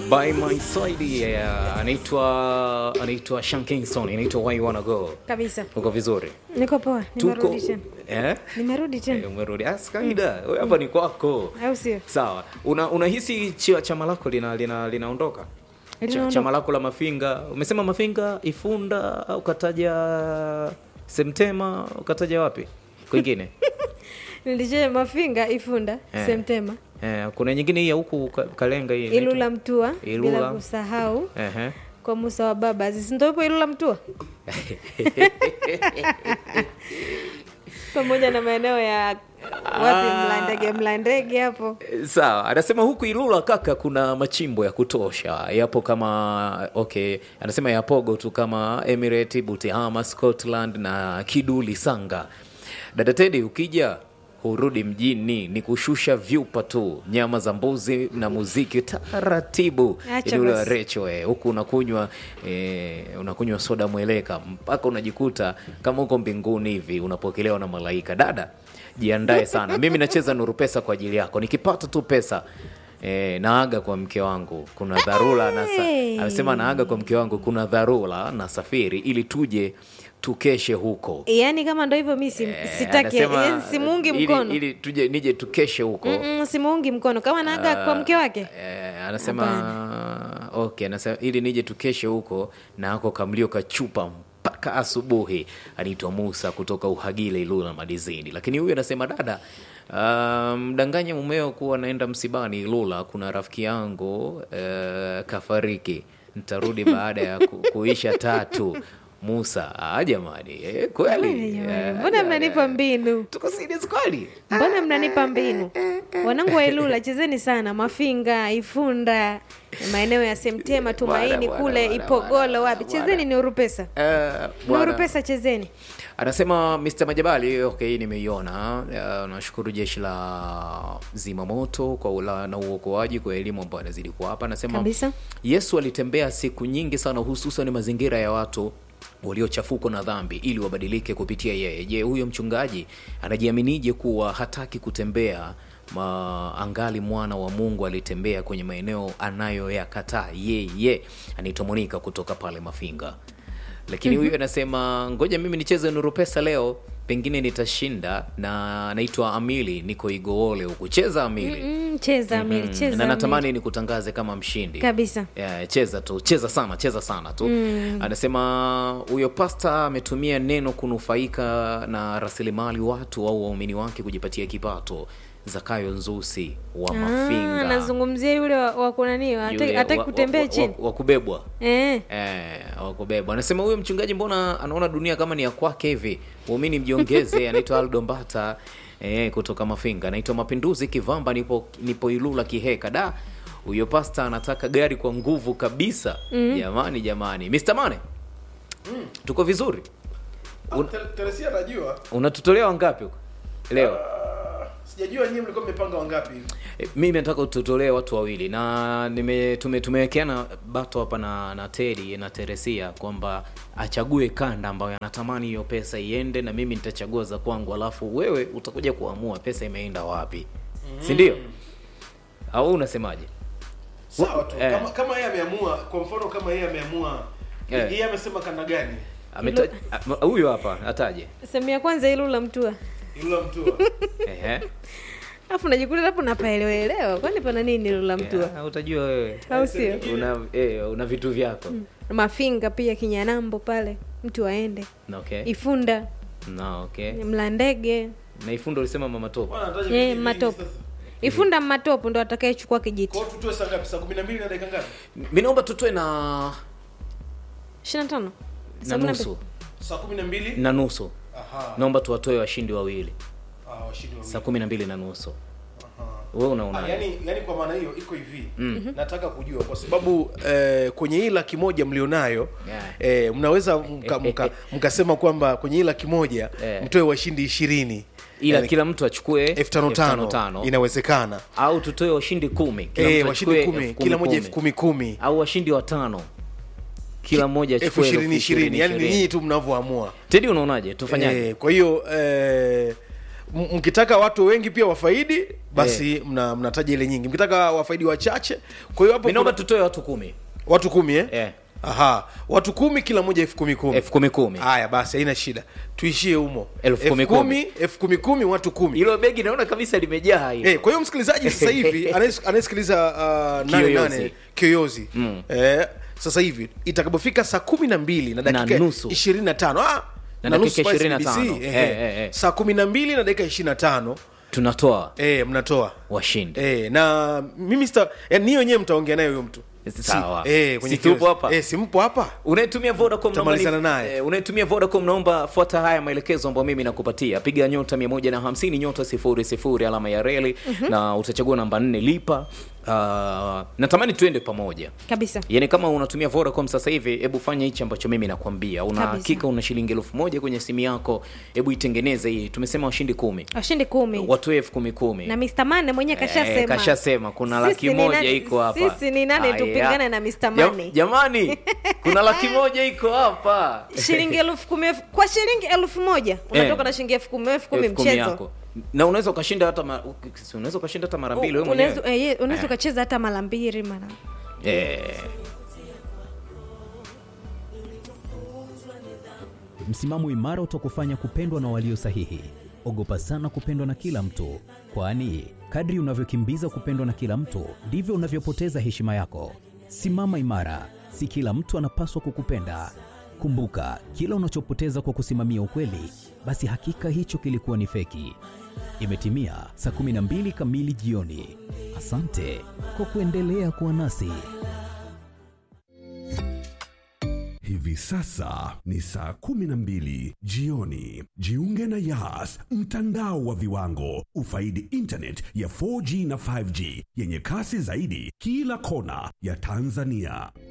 by my side yeah. anaitwa anaitwa Sean Kingston inaitwa why you wanna go kabisa uko vizuri niko poa tuko nimerudi tena eh nimerudi Eh, tena umerudi asi kawaida wewe hapa ni kwako au sio sawa una unahisi chi- chama lako lina lina linaondoka Cha- Linaondoka. chama lako la mafinga umesema mafinga ifunda ukataja semtema ukataja wapi kwingine nilichea mafinga ifunda Eh. semtema eh, kuna nyingine hii ya huku Ka- kalenga hii ilula mtua Ilula. bila kusahau Ehe. kwa musa wa baba sindo ipo ilula mtua pamoja na maeneo ya wapi mlandege mlandege hapo sawa anasema huku ilula kaka kuna machimbo ya kutosha yapo kama okay anasema yapogo tu kama emirate butihama scotland na kiduli sanga dada tedi ukija hurudi mjini ni kushusha vyupa tu nyama za mbuzi na muziki taratibu Acha Ile basi. recho eh, huku unakunywa eh, unakunywa soda mweleka mpaka unajikuta kama uko mbinguni hivi unapokelewa na malaika dada jiandae sana mimi nacheza nuru pesa kwa ajili yako nikipata tu pesa E, naaga kwa mke wangu kuna dharura na sa- Hey. amesema naaga kwa mke wangu kuna dharura na safiri ili tuje tukeshe huko yaani kama ndo hivyo mi si, Eh, sitaki anasema, yaani simuungi ili- mkono ili tuje nije tukeshe huko Mm-mm, simuungi mkono kama naaga kwa mke wake Eh, anasema okay, anasema ili nije tukeshe huko na ako kamlio kachupa mpaka asubuhi. Anaitwa Musa kutoka Uhagile, Ilula Madizini. Lakini huyu anasema dada, ah, mdanganye mumeo kuwa naenda msibani Ilula, kuna rafiki yangu eh, kafariki, ntarudi baada ya ku, kuisha tatu. Musa, ah, jamani, eh, kweli Jamani, eh, mbona mnanipa mbinu tuko serious kweli? mbona mnanipa mbinu wanangu wa ilula chezeni sana mafinga ifunda maeneo ya semtema tumaini Bwana, kule bwana, ipogolo bwana, wapi bwana. chezeni ni urupesa Eh, ni bwana. urupesa chezeni anasema Mr. Majabali, okay, nimeiona. Uh, nashukuru jeshi la zimamoto kwa ula, na uokoaji kwa elimu ambayo anazidi kuwapa. Anasema Kabisa. Yesu alitembea siku nyingi sana, hususan mazingira ya watu waliochafuka na dhambi ili wabadilike kupitia yeye. Je, huyo mchungaji anajiaminije kuwa hataki kutembea ma, angali mwana wa Mungu alitembea kwenye maeneo anayoyakataa yeye? Anaitwa Monika kutoka pale Mafinga lakini huyu anasema ngoja mimi nicheze nuru pesa leo pengine nitashinda na naitwa amili niko igoole huku cheza amili mm, cheza amiri cheza na natamani Amiri. nikutangaze kama mshindi kabisa Yeah, cheza tu cheza sana cheza sana tu anasema huyo pasta ametumia neno kunufaika na rasilimali watu au waumini wake kujipatia kipato zakayo nzusi wa Ah, mafinga nazungumzia yule wa, wa kunani Yule hataki wa- kutembea wa- wa- chini wa kubebwa eh. Eh, wakubebwa anasema huyo mchungaji mbona anaona dunia kama ni ya kwake hivi muumini mjiongeze anaitwa aldo mbata eh, kutoka mafinga anaitwa mapinduzi kivamba nipo, nipo ilula kiheka da huyo pasta anataka gari kwa nguvu kabisa jamani jamani Mr. Mane tuko vizuri Un- Te- Teresia najua unatutolea wangapi huko leo Ah, sijajua nyinyi mlikuwa mmepanga wangapi E, mimi nataka ututolee watu wawili na nime tume, tumewekeana bato hapa na na Teddy na Teresia kwamba achague kanda ambayo anatamani hiyo pesa iende na mimi nitachagua za kwangu alafu wewe utakuja kuamua pesa imeenda wapi si ndio au unasemaje sawa tu Eh. kama kama yeye ameamua kwa mfano kama yeye ameamua Eh. yeye amesema kanda gani Ameta- a- huyu hapa ataje sehemu ya kwanza ilula mtua ilula mtua ehe alafu najikuta hapo napaelewaelewa kwani pana nini ilula mtua Yeah, utajua wewe au sio una eh, una vitu vyako mafinga pia kinyanambo pale mtu aende Na okay ifunda na okay mlandege na ifundo ulisema mama topo bwana anataja Eh, vijiji vingi matopo. sasa. ifunda matopo ndo atakayechukua kijiti kwa hiyo tutoe saa ngapi saa 12 na dakika ngapi mi naomba tutoe na ishiri na tano na nusu saa 12 na nusu aha naomba tuwatoe washindi wawili ah washindi saa wawili kumi na mbili na nusu aha wewe Ah, unaona yani, yani kwa maana hiyo iko hivi nataka kujua kwa sababu eh, kwenye hii laki moja mlionayo Yeah. eh, mnaweza mka- mka- mkasema kwamba kwenye hii laki moja Eh. mtoe washindi ishirini ila Yani, kila mtu achukue elfu tano elfu tano tano tano. inawezekana au tutoe washindi kumi kila eh, mtu washindi achukue kumi elfu kila moja kumi. elfu kumi kumi au washindi watano kila mmoja elfu achukue ishirini ishirini yani ni ishirini. nyinyi tu mnavyoamua tedi unaonaje tufanyaje Eh, kwa hiyo eh, M- mkitaka watu wengi pia wafaidi basi mna, mnataja ile nyingi mkitaka wafaidi wachache kwa hiyo hapo mi naomba kuna- tutoe watu kumi watu kumi eh? Eh. aha watu kumi kila moja elfu kumi kumi elfu kumi kumi haya basi haina shida tuishie humo Elfu kumi kumi. elfu kumi kumi watu kumi hilo begi naona kabisa limejaa hilo Eh, kwa hiyo msikilizaji sasa hivi anayes- anayesikiliza uh, nane Kiyoyozi. nane kiyoyozi eh, sasa hivi itakapofika saa kumi na mbili na dakika nusu. ishirini na tano ah, Na na dakika nusu pale 25. CBC, eh, Eh, eh, eh. saa kumi na mbili na dakika ishirini na tano tunatoa eh, mnatoa washindi eh, na mimi sita eh, ni wenyewe mtaongea naye huyo mtu Sawa. si, eh, kwenye Si tupo kiyoyozi. hapa? eh, si mpo hapa unayetumia vodacom naomba ni- Tutamalizana naye. eh, unayetumia vodacom naomba fuata haya maelekezo ambayo mimi nakupatia piga nyota 150 nyota 00 alama ya reli na utachagua namba 4 lipa uh, natamani tuende pamoja kabisa yaani kama unatumia vodacom sasa hivi hebu fanya hichi ambacho mimi nakwambia una Kabisa. hakika una shilingi elfu moja kwenye simu yako hebu itengeneze hii tumesema washindi kumi washindi kumi watoe elfu kumi kumi na Mr. Mane mwenyewe kashasema Eh, kashasema kuna Sisi laki ni moja nani- iko hapa sisi ni nani Aya. tupingane na Mr. Jam- Mane? jamani kuna laki moja iko hapa shilingi elfu kumi elfu- kwa shilingi elfu moja unatoka na shilingi elfu kumi elfu kumi Elfu kumi mchezo yako na unaweza ukashinda hata ma- si unaweza ukashinda hata mara mbili wewe Unaweza- mwenyewe eh, ye- unaweza Eh. ukacheza hata mara mbili mara Eh. Msimamo imara utakufanya kupendwa na walio sahihi. Ogopa sana kupendwa na kila mtu, kwani kadri unavyokimbiza kupendwa na kila mtu ndivyo unavyopoteza heshima yako. Simama imara, si kila mtu anapaswa kukupenda. Kumbuka, kila unachopoteza kwa kusimamia ukweli, basi hakika hicho kilikuwa ni feki. Imetimia saa 12 kamili jioni. Asante kwa kuendelea kuwa nasi. Hivi sasa ni saa kumi na mbili jioni. Jiunge na Yas, mtandao wa viwango. Ufaidi internet ya 4G na 5G yenye kasi zaidi kila kona ya Tanzania.